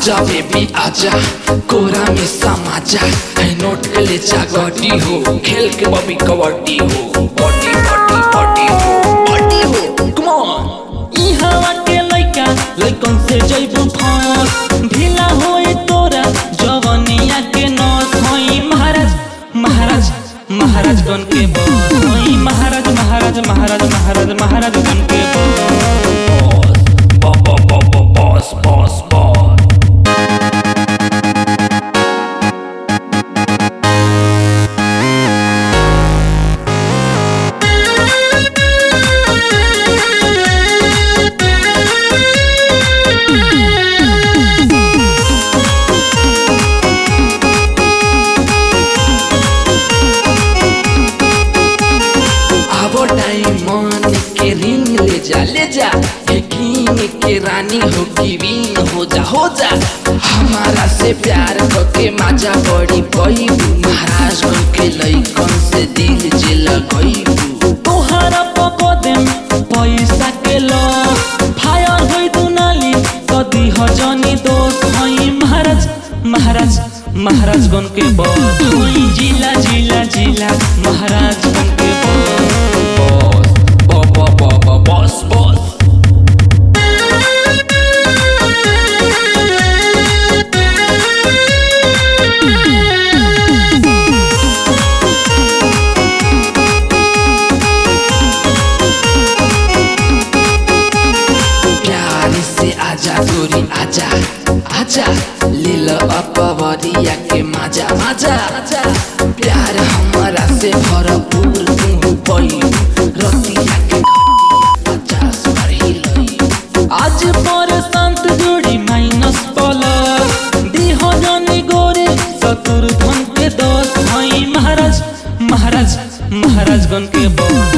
आजा बेबी आजा कोरा में समाजा है नोट के ले जा गड्डी हो खेल के बबी कबड्डी हो बॉडी बॉडी बॉडी हो बॉडी हो कम ऑन ई हवा के लइका लइकन से जइबू फस ढीला होई तोरा जवनिया के नस होई महाराज महाराज महाराज गण के बस होई महाराज महाराज महाराज महाराज महाराज गण के बस बॉस बॉस बॉस आवो डायमंड के रिंग ले जा ले जा हे किंग के रानी हो गिविंग हो जा हो जा हमारा से प्यार करके माजा बड़ी पैबू महाराज बन के लइकन से दिल जे लगैबू तोहरा पको देम पैसा के लस फायर होई दुनाली कदी हजनी दोस्त होई महाराज महाराज महाराज गण के बस होई जिला जिला जिला महाराज गण के बस बॉस बॉस बॉस प्यार से आजा गोरी आजा आजा ले लो अपवरिया के मजा मजा आजा प्यार हमारा से भरपूर तू पई रतिया के पचास भर ही लई आज पर शांत जोड़ी माइनस प्लस देह जनी गोरे सतुर धन के दस होई महाराज महाराज महाराज गण के बस